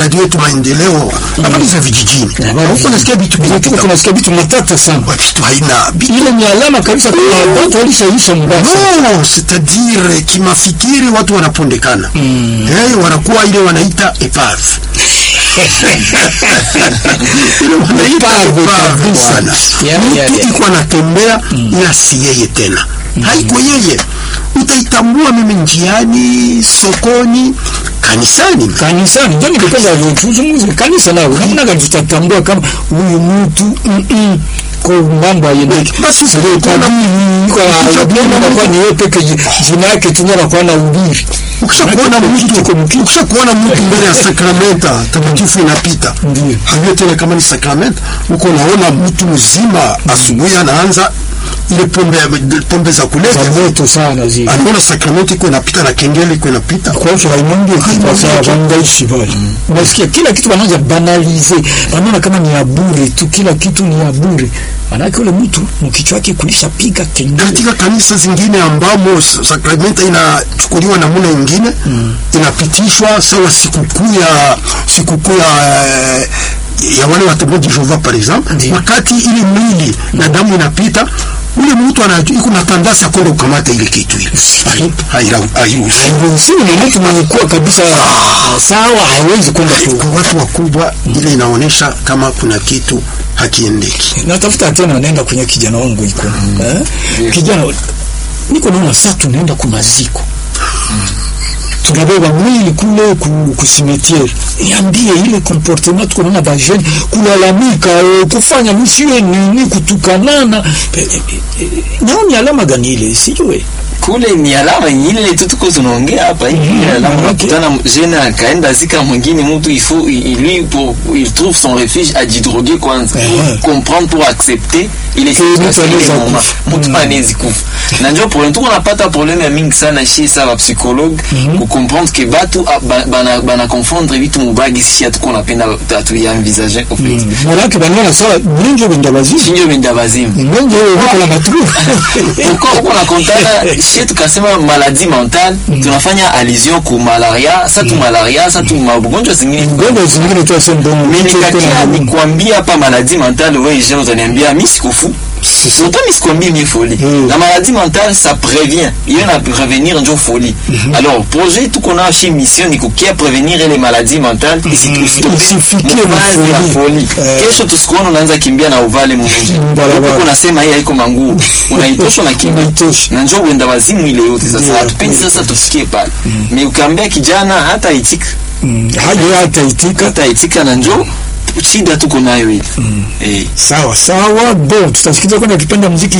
radio yetu maendeleo habari za vijijini huko nasikia vitu Tuko vinapita tunasikia vitu matata sana. Wa vitu haina bi- Ile ni alama kabisa kwa watu walishaisha mbaya. no c'est-à-dire kimafikiri watu wanapondekana eh, wanakuwa ile wanaita epave ile wanaita Epave epave kabisa. bwana Yani, yani. mtu iko anatembea ila si yeye tena haiko yeye utaitambua mimi njiani sokoni kanisani kanisani ndio nilipenda tuzungumze kanisa nao namna gani tutatambua kama huyu mtu mm, mm, kwa mambo hayendeki Basi Sio kuna- tabii kwa ukishakuona kwa ni yeye peke ji- jina yake tunyara kwa na ubiri ukishakuona mtu Kiko mkito. ukishakuona mtu mbele ya sakramenta takatifu inapita Ndiyo. hajue tena kama ni sakramenta uko naona mtu mzima asubuhi anaanza ile pombe pombe za za kulevya moto sana zile anaona sakramenti iko inapita na kengele iko inapita kwa hiyo Raymond kwa sababu wangaishi pale unasikia kila kitu wanaanza banalize wanaona kama ni ya bure tu kila kitu ni ya bure manake ule mtu mkichwa wake kulisha piga kengele katika kanisa zingine ambamo s- sakramenta inachukuliwa namna ingine inapitishwa sawa sikukuu ya sikukuu ya eh, ya wale watembeaji Jehova par exemple Ndiyo. wakati ile mwili na damu inapita ule mtu anajua iko na tandasa kwenda kukamata ile kitu ile Haira- hairuhusi hairuhusiwi ni mtu mwenye kuwa kabisa sawa hawezi kwenda tu kwa watu wakubwa ile inaonyesha kama kuna kitu hakiendeki natafuta tena naenda kwenye kijana wangu iko eh? kijana niko naona saa tunaenda kumaziko tunabeba mwili kule ku, ku cimetiere niambie ile comportement tuko naona bajeni kulalamika eh, kufanya msiwe nini kutukanana eh, eh, eh, nao ni alama gani ile sijue kule ni alama ile tu tuko tunaongea hapa hivi Mhm, mm alama manake- unakutana jene akaenda zika mwingine mtu il faut il, lui pour il trouve son refuge ajidroger kwanza Mhm. pour comprendre pour accepter ile Que mtu situation ile anaweza moment. kufa. mtu Mhm. anawezi kufa na ndio problème tuko napata problème ya mingi sana chez ça ba psychologue ku comprendre que batu ah, ba- bana bana confondre vitu mubagi sisi hatuko napenda tatu ya envisager au fait manake banaona sawa mlingi wenda bazimu sinyo benda bazimu mlingi wako na matru uko uko na kontana shie tukasema maladie mentale tunafanya allusion ku malaria sa tu malaria sa tu magonjwa zingine ngondo zingine tu asema ndio Mais mtu yuko na nikakia magumu. nikwambia hapa maladie mentale wewe je utaniambia mimi sikufu Pourtant, mais sikwambie mie folie. Mm. La maladie mentale, ça prévient. Il y en a prévenir njo folie. Alors, projet tout qu'on a chez Mission ni kukia prévenir les maladies mentales Usifikie na ya folie. folie. Eh. Kesho tusikuona unaanza kimbia na uvale mvunje. barabara. Huko unasema hii haiko manguo. Unaitosha na kimbia. Unaitosha. Na njoo uenda wazimu ile yote Ndio. sasa. Hatupendi sasa tusikie pale. Mais ukaambia kijana hata itika. Mm, haja hata itika Hata itika na njoo shida tuko nayo ile. Eh. sawa sawa bon tutasikiza kwenda kipenda muziki